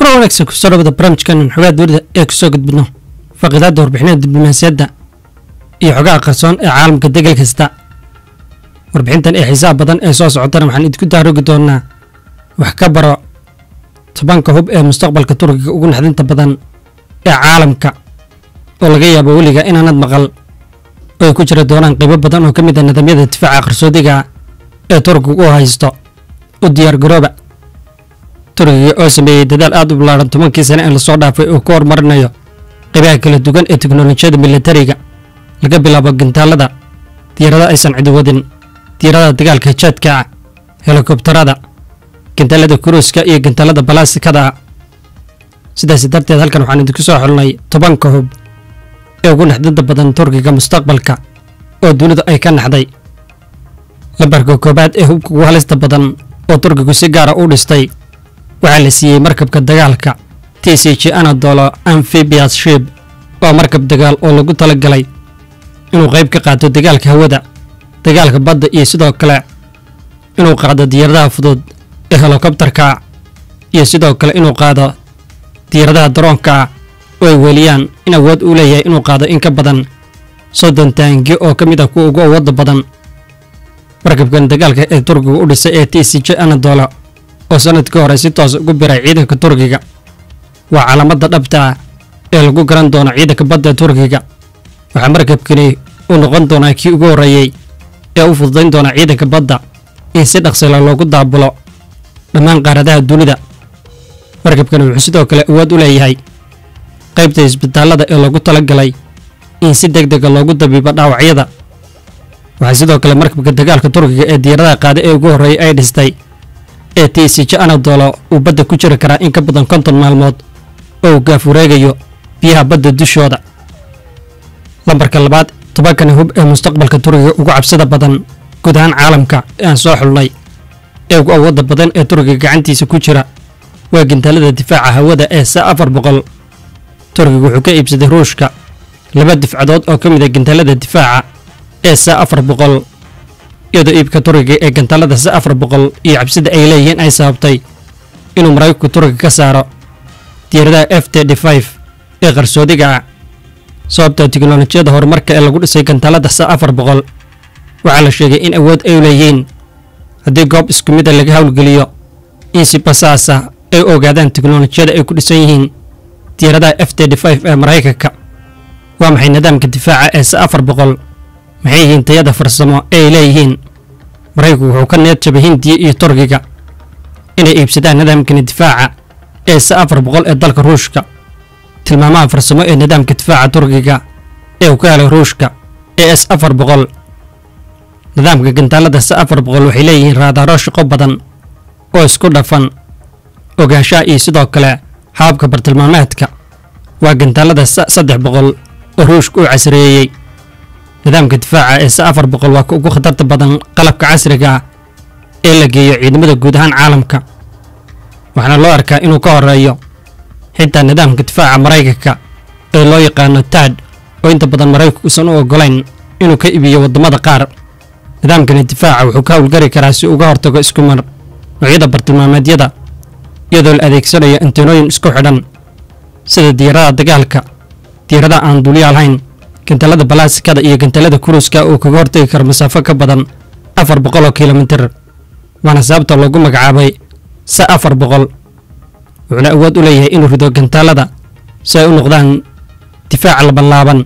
kuna wanaagsan kusoo dhawada barnaamijkan xogaha dowladda ee kusoo gudbino faqidaadda warbixinada diblomaasiyadda iyo xogaha qarsoon ee caalamka degal kasta warbixintan ee xiisaha badan ee soo socotana waxaan idinku daarogi doonaa wax ka baro tobanka hub ee mustaqbalka turkiga ugu naxdinta badan ee caalamka oo laga yaabo weliga inaanad maqal oo ay ku jira doonaan qaybo badan oo ka mid a nidaamyada difaaca qarsoodiga ee turkiga u haysto u diyaar garooba turkiga oo sameeyey dadaal aad u ballaaran tobankii sane ee lasoo dhaafay oo ku horumarinayo qaybaha kala duwan ee teknolojiyada militariga laga bilaabo gintaalada diyaarada aysan cidi wadin diyaarada dagaalka jaadka helikobtarada gintaalada kuruuska iyo gintaalada balaasikada sidaas darteed halkan waxaan idinku soo xulnay tobanka hub ee ugu naxdinta badan turkiga mustaqbalka oo dunidu ay ka naxday lambarka koobaad ee hubka ugu halista badan oo turkigu si gaara u dhistay waxaa la siiyey markabka dagaalka t c g anadolo amphibias ship waa markab dagaal oo lagu tala galay inuu qayb ka qaato dagaalka hawada dagaalka badda iyo sidoo kale inuu qaado diyaaradaha fudud ee helikobtarka iyo sidoo kale inuu qaado diyaaradaha daroonka oo ay weliyaan in awood uu leeyahay inuu qaado in ka badan soddon taangi oo ka mid ah kuwa ugu awoodda badan markabkan dagaalka ee turkiga u dhisay ee t c j anadolo oo sanadkii hore si toos ugu biray ciidanka turkiga waa calaamadda dhabta ah ee lagu garan doono ciidanka badda ee turkiga waxaa markabkani uu noqon doonaa kii ugu horreeyey ee u fududayn doona ciidanka badda in si dhaqsila loogu daabulo dhammaan qaaradaha dunida markabkani wuxuu sidoo kale awood u leeyahay qaybta isbitaallada ee loogu tala galay in si deg dega loogu dabiibo dhaawacyada waxaa sidoo kale markabka dagaalka turkiga ee diyaaradaha qaada ee ugu horreeyay ay dhistay ee t c j anadolo uu badda ku jiri karaa in ka badan konton maalmood oo uu gaaf wareegayo biyaha badda dushooda lambarka labaad tobankani hub ee mustaqbalka turkiga ugu cabsida badan guud ahaan caalamka ee aan soo xulnay ee ugu awoodda badan ee turkiga gacantiisa ku jira waa gintaalada difaaca hawada ee sa afar boqol turkiga wuxuu ka iibsaday ruushka laba difcadood oo ka mid a gintaalada difaaca ee sa afar boqol iyadoo iibka turkiga ee gantaalada sa afar boqol iyo cabsida ay leeyihiin ay sababtay inuu maraykanku turkiga ka saaro diyaaradaha f t d five ee qarsoodiga ah sababta tiknolojiyada horumarka ee lagu dhisay gantaalada sa afar boqol waxaa la sheegay in awood ay leeyihiin haddii goob isku mida laga howlgeliyo in si basaas ah ay ogaadaan teknolojiyada ay ku dhisan yihiin diyaaradaha f t d five ee maraykanka waa maxay nidaamka difaaca ee sa afar boqol maxay yihiin tayada farsamo ee ay leeyihiin maraykanku wuxuu ka need jabay hindiya iyo turkiga inay iibsadaan nidaamkani difaaca ee sa afar boqol ee dalka ruushka tilmaamaha farsamo ee nidaamka difaaca turkiga ee uu ka helay ruushka ee s afar boqol nidaamka gantaalada sa afar boqol waxay leeyihiin raadaaro shaqo badan oo isku dhafan ogaanshaha iyo sidoo kale hababka bartilmaameedka waa gantaalada sa saddex boqol oo ruushka uu casreeyey nidaamka difaaca ee sa afar boqol waa ka ugu khatarta badan qalabka casriga ah ee la geeyo ciidamada guud ahaan caalamka waxaana loo arkaa inuu ka horeeyo xitaa nidaamka difaaca maraykanka ee loo yaqaano tad oo inta badan maraykanku uusan u ogolayn inuu ka iibiyo waddamada qaar nidaamkani difaaca wuxuu ka howlgari karaa si uga hortago isku mar noocyada bartilmaameedyada iyadoo la adeegsanayo antenooyin isku xidhan sida diyaaradaha dagaalka diyaaradaha aan duuliya lahayn gantaalada balaasikada iyo gantaalada kuruuska uu kaga hortagi karo masaafo ka badan afar boqol oo kilomitir waana sababta loogu magacaabay sa afar boqol wuxuuna awood u leeyahay inuu rido gantaalada si ay u noqdaan difaaca labanlaaban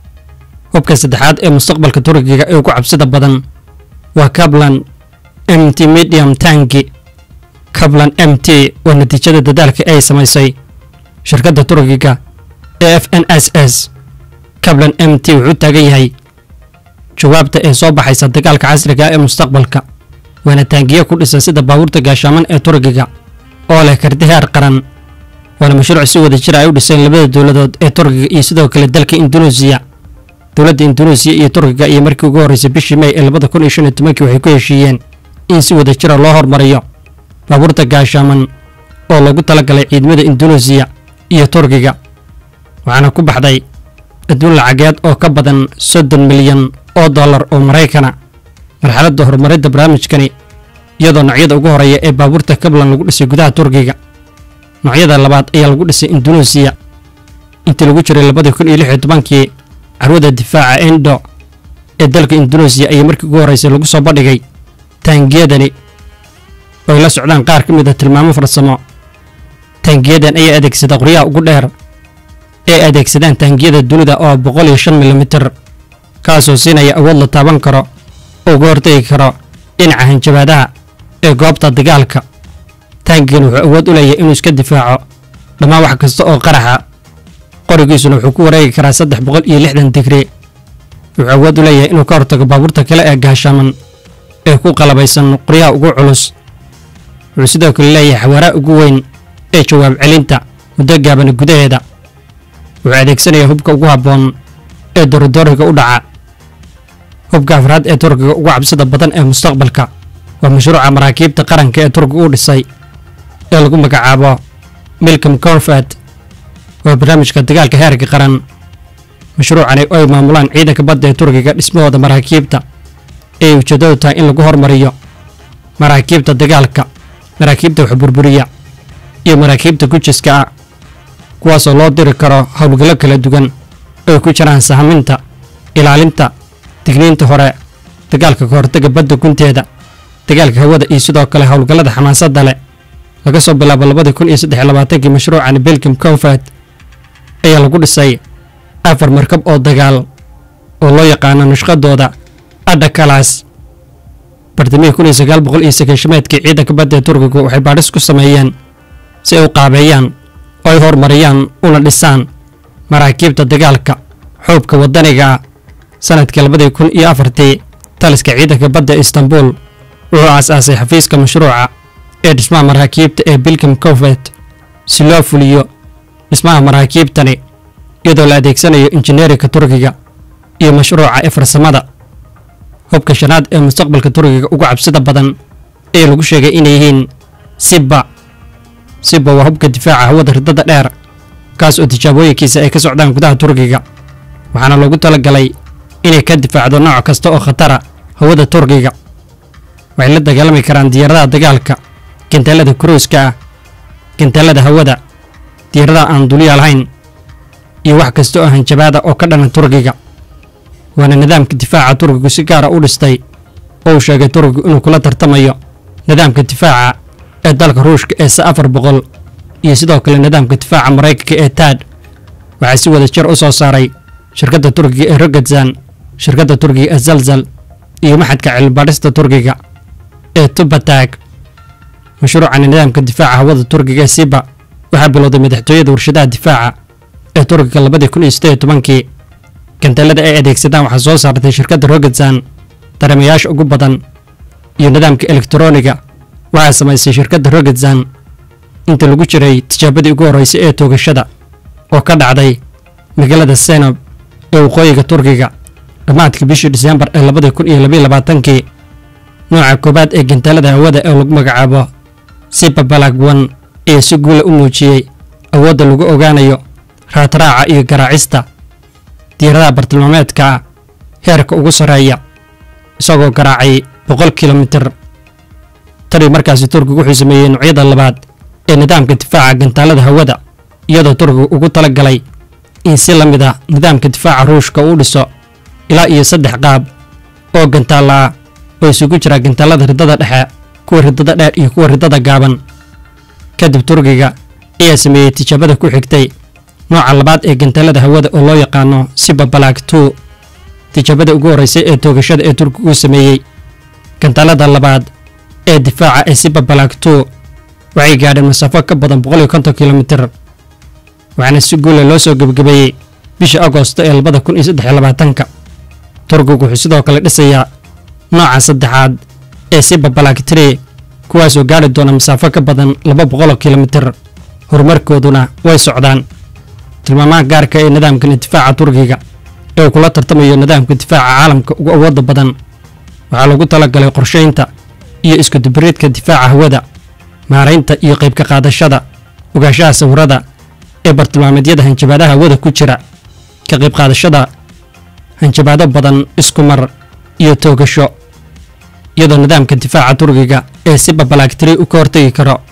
hubka saddexaad ee mustaqbalka turkiga ee ugu cabsida badan waa kablan m t medium tanki kablan m t waa natiijada dadaalka ay samaysay shirkadda turkiga ee f n s s kablan m t wuxuu taagan yahay jawaabta ee soo baxaysa dagaalka casriga ee mustaqbalka waana taangiyo ku dhisan sida baabuurta gaashaaman ee turkiga oo leh karti heer qaran waana mashruuc si wada jir ay u dhiseen labada dowladood ee turkiga iyo sidoo kale dalka induneesiya dowladda induneesiya iyo turkiga iyo markii ugu horreysay bishii may ee labada kun iyo shan iyo tobankii waxay ku heshiiyeen in si wada jira loo hormariyo baabuurta gaashaaman oo loogu talagalay ciidamada induneesiya iyo turkiga waxaana ku baxday adduun lacageed oo ka badan soddon milyan oo dollar oo maraykana marxaladda horumaridda barnaamijkani iyadoo noocyada ugu horeeya ee baabuurta kablan lagu dhisay gudaha turkiga noocyada labaad ayaa lagu dhisay indunuusiya intii lagu jiray labadii kun iyo lix iyo tobankii carwada difaaca endo ee dalka indunuusiya ayaa markii ugu horraysay lagu soo bandhigay taangiyadani oo ay la socdaan qaar ka mid a tilmaamo farsamo taangiyadan ayaa adeegsada qoryaha ugu dheer ee adeegsadaan taangiyada dunida oo boqol iyo shan milimitir kaasoo siinaya awood la taaban karo oo uga hortegi karo dhinaca hanjabaadaha ee goobta dagaalka taangigan wuxuu awood u leeyahay inuu iska difaaco dhammaan wax kasta oo qaraxa qorigiisuna wuxuu ku wareegi karaa saddex boqol iyo lixdan digri wuxuu awood u leeyahay inuu ka hortago baabuurta kale ee gaashaaman ee ku qalabaysan qoryaha ugu culus wuxuu sidoo kale leeyahay xawaaraha ugu weyn ee jawaab celinta muddo gaabana gudaheeda wuxuu adeegsanayaa hubka ugu habboon ee dorodooriga u dhaca hubka afraad ee turkiga ugu cabsida badan ee mustaqbalka waa mashruuca maraakiibta qaranka ee turkiga u dhisay ee lagu magacaabo milcom corfat waa barnaamijka dagaalka heerka qaran mashruucani oo ay maamulaan ciidanka badda ee turkiga dhismahooda maraakiibta ee ujeeddadu tahay in lagu hormariyo maraakiibta dagaalka maraakiibta wax burburiya iyo maraakiibta gujiska ah kuwaasoo loo diri karo howlgallo kala duwan oo ay ku jiraan sahaminta ilaalinta digniinta hore dagaalka ka hortaga badda gunteeda dagaalka hawada iyo sidoo kale howlgallada xamaasadda leh laga soo bilaabo labadii kun iyo saddex iyo labaatankii mashruucani belgium confat ayaa lagu dhisay afar markab oo dagaal oo loo yaqaano nashqadooda adha kalaas bartamihii kun iyo sagaal boqol iyo sagaashameedkii ciidanka badda ee turkigu waxay baadhis ku sameeyeen si ay u qaabeeyaan oo ay horumariyaan una dhisaan maraakiibta dagaalka xoobka waddaniga ah sanadkii labadii kun iyo afartii taliska ciidanka badda ee istanbul wuxuu aas-aasay xafiiska mashruuca ee dhismaha maraakiibta ee bilcom confet si loo fuliyo dhismaha maraakiibtani iyadoo la adeegsanayo injineerinka turkiga iyo mashruuca ee farsamada hubka shanaad ee mustaqbalka turkiga ugu cabsida badan ee lagu sheegay inay yihiin sibba sibba waa hubka difaaca hawada ridada dheer kaas oo tijaabooyinkiisa ay ka socdaan gudaha turkiga waxaana loogu talagalay inay ka difaacdo nooc kasta oo khatara hawada turkiga waxay la dagaalami karaan diyaaradaha dagaalka gantaallada kuruuska ah gantaallada hawada diyaaradaha aan dulya lahayn iyo wax kasta oo hanjabaada oo ka dhana turkiga waana nidaamka difaaca turkigu si gaara u dhistay oo uu sheegay turkigu inuu kula tartamayo nidaamka difaaca ee dalka ruushka ee sa afar boqol iyo sidoo kale nidaamka difaaca maraykanka ee taad waxaa si wada jir u soo saaray shirkadda turkiga ee rogadzan shirkadda turkiga ee zalzal iyo maxadka cilmibaadhista turkiga ee tubatag mashruucani nidaamka difaaca hawada turkiga ee siba waxaa bilowday madaxtooyada warshadaha difaaca ee turkiga labadii kun iyo siddeed iyo tobankii gantaallada ay adeegsadaan waxaa soo saartay shirkadda rogadzan dareemayaasha ugu badan iyo nidaamka elektarooniga waxaa samaysay shirkadda rogadzan inta lagu jiray tijaabadii ugu horreysay ee toogashada oo ka dhacday magaalada senob ee waqooyiga turkiga dhammaadkii bishii diseembar ee labadii kun iyo labaiyo labaatankii nooca koowaad ee gantaalada hawada ee lagu magacaabo siba balagwan ayaa si guula u muujiyey awoodda lagu ogaanayo raadraaca iyo garaacista diyaaradaha bartilmaameedka ah heerka ugu sarreeya isagoo garaacay boqol kilomitir tanii markaasi turkigu wuxuu sameeyey noocyada labaad ee nidaamka difaaca gantaalada hawada iyadoo turkigu ugu tala galay in si la mid ah nidaamka difaaca ruushka uu dhiso ilaa iyo saddex qaab oo gantaalla ah oo isugu jira gantaalada riddada dhexe kuwa riddada dheer iyo kuwa riddada gaaban kadib turkiga ayaa sameeyey tijaabada ku xigtay nooca labaad ee gantaalada hawada oo loo yaqaano siba balag two tijaabada ugu horreysay ee toogashada ee turkigu sameeyey gantaalada labaad ee difaaca ee siba balag two waxay gaadheen masaafo ka badan boqol iyo konton kilomitir waxaana si guula loo soo gebagabeeyey bishii agoosto ee labada kun iyo saddex iyo labaatanka turkigu wuxuu sidoo kale dhisayaa nooca saddexaad ee siba balag tree kuwaasoo gaadhi doona masaafo ka badan laba boqoloo kilomitir horumarkooduna way socdaan tilmaamaha gaarka ee nidaamkan difaaca turkiga ee uu kula tartamayo nidaamka difaaca caalamka ugu awoodda badan waxaa lagu talagalay qorshaynta iyo iskudubariidka difaaca hawada maaraynta iyo qaybka qaadashada ogaanshaha sawirada ee bartilmaameedyada hanjabaadaha hawada ku jira ka qayb qaadashada hanjabaado badan isku mar iyo toogasho iyadoo nidaamka difaaca turkiga ee siba balagtiri u ka hortegi karo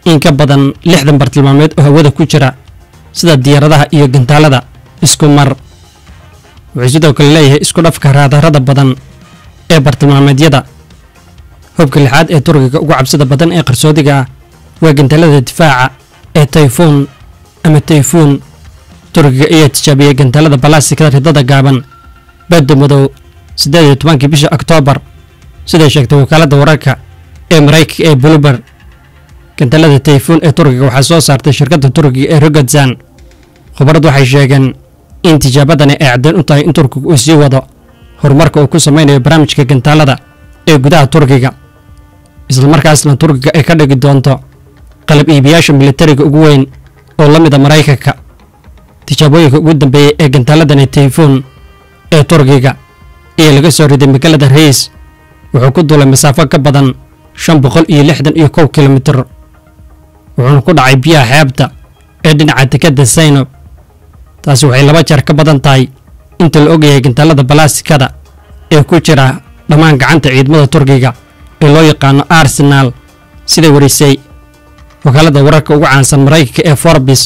in ka badan lixdan bartilmaameed oo hawada ku jira sida diyaaradaha iyo gantaalada isku mar wuxuu sidoo kale leeyahay isku dhafka raadarada badan ee bartilmaameedyada hubka lixaad ee turkiga ugu cabsida badan ee qarsoodiga ah waa gantaalada difaaca ee tayfuun ama tayfuun turkiga ayaa tijaabiyey gantaalada balastikada ridada gaaban badda madow siddeed iyo tobankii bisha oktoobar siday sheegtay wakaaladda wararka ee maraykanka ee buluber gantaalada tayfuun ee turkiga waxaa soo saartay shirkadda turkiga ee rogatzan khubarad waxay sheegeen in tijaabadani ay caddayn u tahay in turkiga uu sii wado horumarka uu ku samaynayo barnaamijka gantaalada ee gudaha turkiga islamarkaasna turkiga ay ka dhigi doonto qalab iibiyaasha militariga ugu weyn oo la mida maraykanka tijaabooyinka ugu dambeeyey ee gantaaladani tayfuun ee turkiga iyo laga soo riday magaalada reis wuxuu ku duulay masaafo ka badan shan boqol iyo lixdan iyo kow kilomitir wuxuuna ku dhacay biyaha xeebta ee dhinaca dekadda saynob taasi waxay laba jeer ka badan tahay inta la ogyahay gantaalada balastikada ee ku jira dhammaan gacanta ciidamada turkiga ee loo yaqaano arsenaal siday warisay wakaaladda wararka ugu caansan maraykanka ee forbis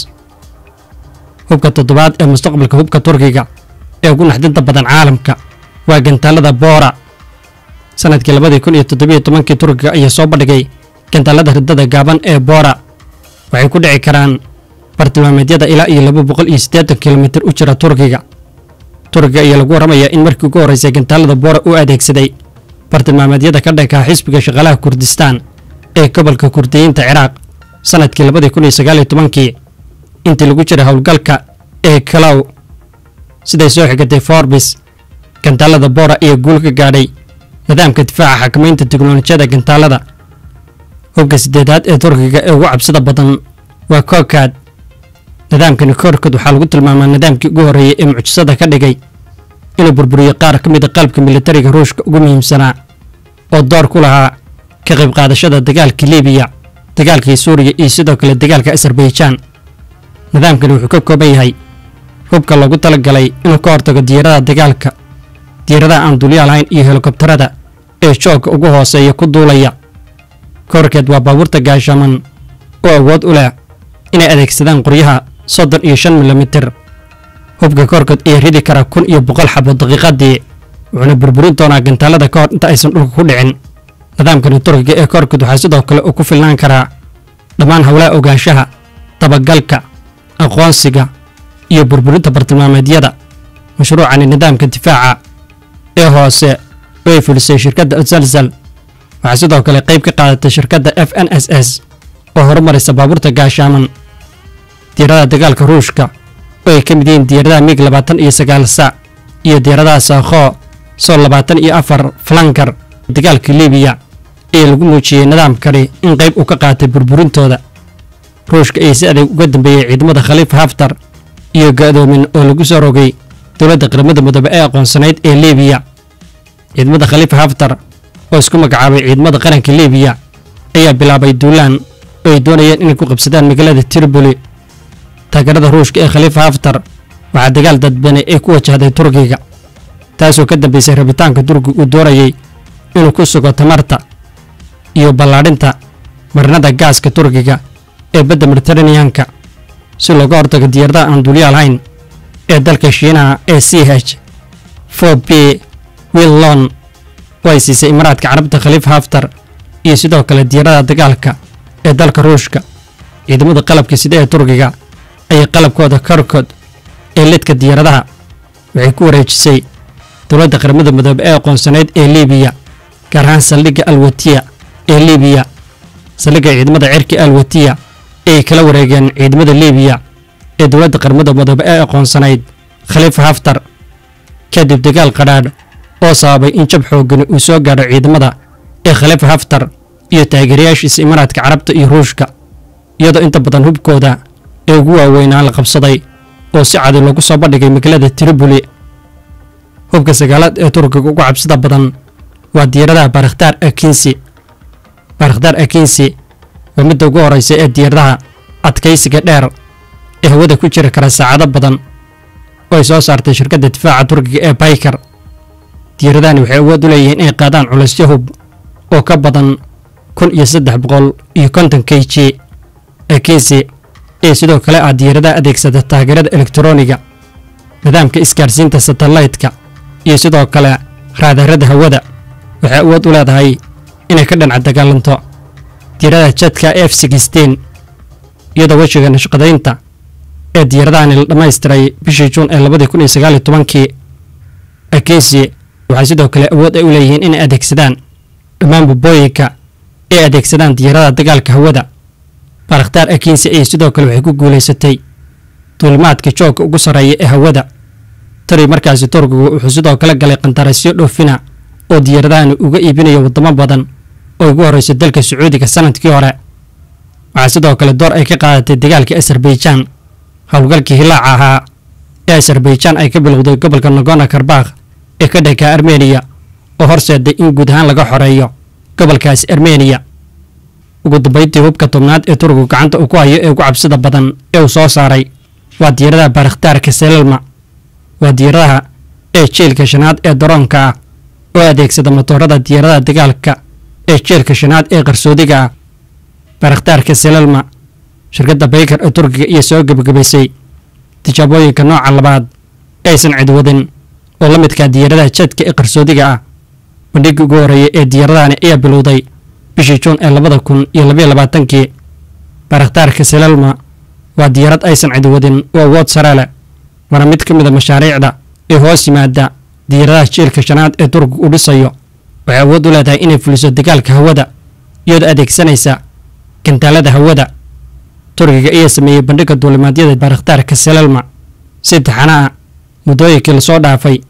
hubka toddobaad ee mustaqbalka hubka turkiga ee ugu naxdinta badan caalamka waa gantaalada boora sanadkii labadii kun iyo toddobiyo tobankii turkiga ayaa soo bandhigay gantaalada ridada gaaban ee boora waxay ku dhici karaan bartilmaameedyada ilaa iyo laba boqol iyo siddeetan kilomitir u jira turkiga turkiga ayaa lagu warramayaa in markii ugu horraysay gantaalada boora uu adeegsaday bartilmaameedyada ka dhanka xisbiga shaqaalaha kurdistaan ee gobolka kurdiyiinta ciraaq sanadkii labadii kun iyo sagaaliyo tobankii intii lagu jiray howlgalka ee kalow siday soo xigatay forbis gantaalada boora ayaa guul ka gaadhay nidaamka difaaca xakamaynta teknolojiyada gantaalada hubka siddeedaad ee turkiga ee ugu cabsida badan waa kokaad nidaamkani koorkood waxaa lagu tilmaamaa nidaamkii ugu horreeyey ee mucjisada ka dhigay inuu burburiyo qaar ka mid a qalabka militariga ruushka ugu muhiimsanaa oo door ku lahaa ka qayb qaadashada dagaalkii libiya dagaalkii suuriya iyo sidoo kale dagaalka asarbaijan nidaamkani wuxuu ka kooban yahay hubka loogu talagalay inuu ka hortago diyaaradaha dagaalka diyaaradaha aan dulyaa lahayn iyo helikobtarada ee joogka ugu hooseeya ku duulaya koorkeed waa baabuurta gaashaaman oo awood u leh inay adeegsadaan qoryaha soddon iyo shan milimitir hubka koorkood ayaa ridi karaa kun iyo boqol xabo daqiiqadii wuxuuna burburin doonaa gantaalada ka hor inta aysan dhulka ku dhicin nidaamkani turkiga ee koorkood waxaa sidoo kale uu ku filnaan karaa dhammaan howlaha ogaanshaha dabagalka aqoonsiga iyo burburinta bartilmaameedyada mashruucani nidaamka difaaca ee hoose oo ay fulisay shirkadda azalzal waxaa sidoo kale qayb ka qaadatay shirkadda f n s s oo horumaraysa baabuurta gaashaaman diyaaradaha dagaalka ruushka oo ay ka mid yihiin diyaaradaha mig labaatan iyo sagaal sac iyo diyaaradaha saakho soo labaatan iyo afar flankar dagaalka libiya ee lagu muujiyey nidaamkani in qayb uu ka qaatay burburintooda ruushka ayaa si adeeg uga dambeeyey ciidamada khaliifa haftar iyo ga-doomin oo lagu soo rogay dowladda qaramada midoobe ee aqoonsanayd ee libiya ciidamada khaliifa haftar oo isku magacaabay ciidamada qaranka libiya ayaa bilaabay duulaan oo ay doonayeen inay ku qabsadaan magaalada tripoli taageerada ruushka ee khaliifa haftar waxaa dagaal dadbane ee ku wajahday turkiga taasoo ka dambeysay rabitaanka turkiga uu doonayay inuu ku sugo tamarta iyo ballaadhinta marinada gaaska turkiga ee badda mediteraneanka si looga hortago diyaaradaha aan duulyaal hayn ee dalka shiinaha ee c h for b willon oo ay siisay imaaraadka carabta khaliifa haftar iyo sidoo kale diyaaradaha dagaalka ee dalka ruushka ciidamada qalabka sida ee turkiga ayaa qalabkooda korkod ee lidka diyaaradaha waxay ku wareejisay dowladda qaramada midoobe ee aqoonsanayd ee libiya gaar ahaan saldhigga alwatiya ee libiya saldhigga ciidamada cirka alwatiya ee ay kala wareegeen ciidamada libiya ee dowladda qaramada midoobe ee aqoonsanayd khaliifa haftar kadib dagaal qadhaadh oo sababay in jab xoogani uu soo gaadho ciidamada ee khaliifa haftar iyo taageerayaashiisa imaaraadka carabta iyo ruushka iyadoo inta badan hubkooda ee ugu waaweynaa la qabsaday oo si cadi loogu soo bandhigay magaalada tripoli hubka sagaalaad ee turkiga ugu cabsida badan waa diyaaradaha baarakhtaar akinsi baarakhtaar akinsi waa midda ugu horraysa ee diyaaradaha adkaysiga dheer ee hawada ku jiri kara saacado badan oo ay soo saartay shirkadda difaaca turkiga ee baykar diyaaradahani waxay awood u leeyihiin inay qaadaan culaysyo hub oo ka badan kun iyo saddex boqol iyo konton k j akisi iyo sidoo kale ah diyaaradaha adeegsada taageerada elektarooniga nidaamka isgaarsiinta satellaytka iyo sidoo kale raadarada hawada waxay awood u leedahay inay ka dhinaca dagaalanto diyaaradaha jadka f sixteen iyadoo wejiga nashqadaynta ee diyaaradahani la dhammaystiray bishii juun ee labadii kun iyo sagaal iyo tobankii akesi waxay sidoo kale awood ay u leeyihiin inay adeegsadaan dhammaan bubooyinka ay adeegsadaan diyaaradaha dagaalka hawada baarakhtaar akinsi ayay sidoo kale waxay ku guulaysatay duulimaadka joogga ugu sarreeya ee hawada tari markaasi turkigu wuxuu sidoo kale galay qandarasyo dhoofina oo diyaaradahani uga iibinayo waddamo badan oo ugu horreysa dalka sacuudiga sanadkii hore waxaa sidoo kale door ay ka qaadatay dagaalkii azerbaijan howlgalkii hilaaca ahaa ee azerbaijan ay ka bilowday gobolka nagona karbakh ee ka dhanka armeniya oo horseeday in guud ahaan laga xoreeyo gobolkaasi armeniya ugu dambayntii hubka tobnaad ee turkigu gacanta uu ku hayo ee ugu cabsida badan ee uu soo saaray waa diyaaradaha baarakhtaarka selelma waa diyaaradaha ee jeelka shanaad ee daroonka ah oo adeegsada matoorada diyaaradaha dagaalka ee jeelka shanaad ee qarsoodiga ah baarakhtaarka selelma shirkadda baykar ee turkiga iyo soo gebagabaysay tijaabooyinka nooca labaad ee aysan cid wadin oo la midkaa diyaaradaha jadka ee qarsoodiga ah bandhigii ugu horreeyay ee diyaaradahani ayaa bilowday bishii juun ee labada kun iyo labaiyo labaatankii baarakhtaarka selelma waa diyaarad aysan cid wadin oo awood sare leh waana mid ka mid a mashaariicda ee hoos yimaada diyaaradaha jiilka shanaad ee turkiga u dhisayo waxay awood u leedahay inay fuliso dagaalka hawada iyadoo adeegsanaysa gantaalada hawada turkiga ayaa sameeyey bandhigga duulimaadyada baarakhtaarka selelma si taxana ah muddooyinkii lasoo dhaafay